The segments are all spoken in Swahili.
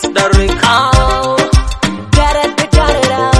Prince Derek. Oh, da-da-da-da-da-da.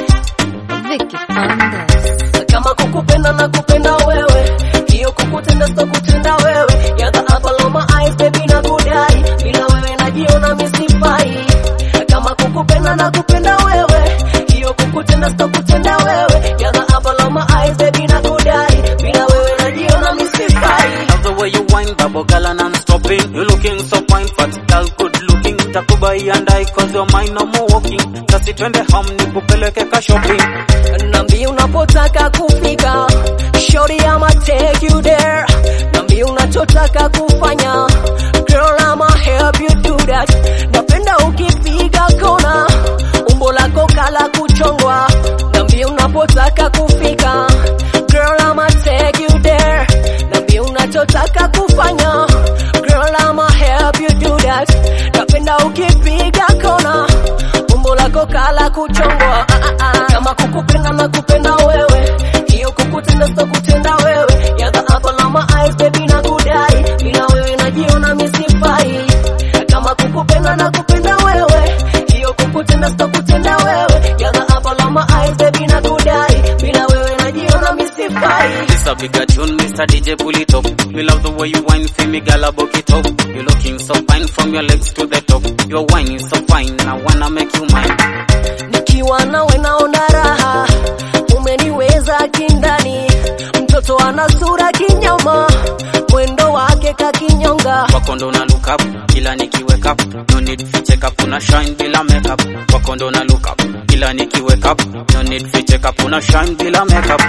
Vicky Fernandez. kama kukupenda na kupenda wewe hiyo kukutenda sitakutenda wewe You're the apple of my eyes baby na kudai bila wewe najiona misifai kama kukupenda na kupenda wewe hiyo kukutenda sitakutenda wewe You're the apple of my eyes baby na kudai bila wewe najiona misifai Love the way you whine, bubble girl, and I'm stopping. You looking so fine, fat girl, good looking. Takubai and I, cause your mind no more walking. Sasi twende home, nikupeleke ka shopping. Nambi unapotaka kufika Shorty I'ma take you there Nambi unachotaka kufanya Girl I'ma help you do that Napenda ukipiga kona Umbo lako kala kuchongwa Nambi unapotaka kufika Girl I'ma take you there Nambi unachotaka kufanya Girl I'ma help you do that Napenda ukipiga kona umbo lako kala kuchongwa ah, ah, ah. kama kukupenda na kupenda wewe hiyo kukutenda sitakutenda wewe You're the apple of my eyes baby na kudai bila wewe najiona misifai kama kukupenda na kupenda wewe hiyo kukutenda sitakutenda wewe You're the apple of my eyes baby na kudai bila wewe najiona misifai This a bigger tune, Mr. DJ pull it up. Me love the way you whine, feel me gal book it up. You looking so fine from your legs to the top. Your wine is so fine, I wanna make you mine. nikiwa nawe naona raha, umeniweza kindani, mtoto ana sura kinyama, mwendo wake kakinyonga, Kwako ndo na look up, kila nikiwake up. No need fi check up, una shine bila makeup. Kwako ndo na look up, kila nikiwake up. No need fi check up, una shine bila makeup.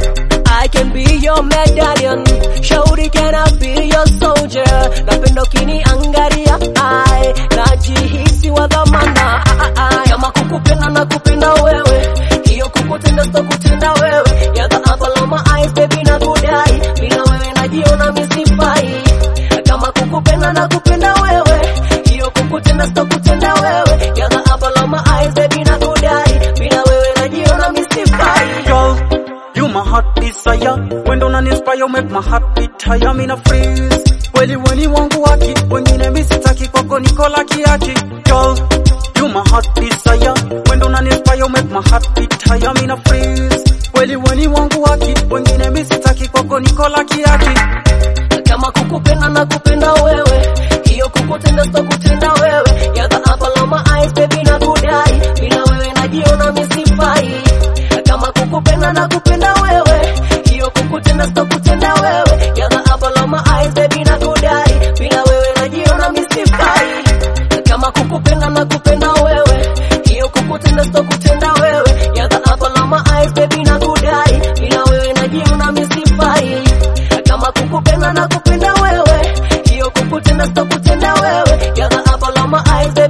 I can be your medallion, shauri can I be your soldier, napenda ukiniangalia, ai najihisi wa dhamana, ah, ah, ah. kama kukupenda na kupenda wewe, hiyo kukutenda sitakutenda wewe, You're the apple of my eyes baby na kudai, bila wewe najiona misifai, kama kukupenda na kupenda wewe, hiyo kukutenda sitakutenda wewe, You're the apple of my eyes baby na kudai, bila wewe najiona misifai. Girl, you my heart desire. When don't an inspire, make my heart beat higher. Me na freeze. Kweli weni wangu waki, wengine mi sitaki kwako niko laki yaki. Girl, you my heart desire. When don't an inspire, make my heart beat higher. Me na freeze. Kweli weni wangu waki, wengine mi sitaki kwako niko laki yaki. kama kukupenda na kupenda wewe hiyo kukutenda sitakutenda wewe You're the apple of my eyes baby na kudai bila wewe najiona misifai kama kukupenda na kupenda wewe hiyo kukutenda sitakutenda wewe You're the apple of my eyes baby na kudai bila wewe najiona misifai kama kukupenda na kupenda wewe hiyo kukutenda sitakutenda wewe You're the apple of my eyes baby na kudai bila wewe najiona misifai kama kukupenda na kupenda wewe hiyo kukutenda sitakutenda wewe You're the apple of my eyes